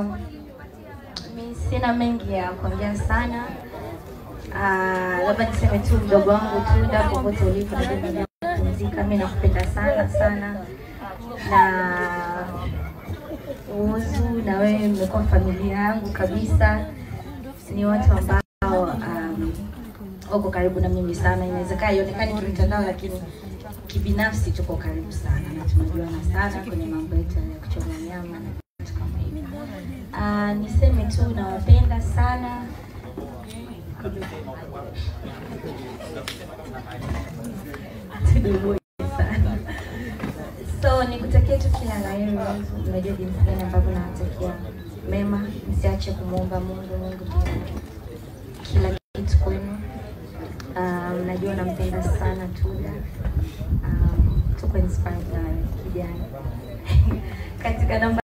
Um, mi sina mengi ya kuongea sana. Uh, labda niseme tu mdogo wangu Tuda, popote ulipo, naendelea kupumzika. Mi nakupenda sana sana, na Uzu na wewe mmekuwa familia yangu kabisa. Ni watu ambao um, wako karibu na mimi sana. Inawezekana ionekani kimitandao, lakini kibinafsi tuko karibu sana na tunajuana sana kwenye mambo yetu ya kuchoma nyama na vitu kama hivyo. Uh, niseme tu nawapenda sana. Tudumu sana. So nikutakia tu kila la heri. Unajua jinsi gani ambavyo nawatakia mema, msiache kumwomba Mungu. Mungu ndiye kila kitu kwenu. Um, najua nampenda sana Tuda. Um, tuko inspired na kijana katika namba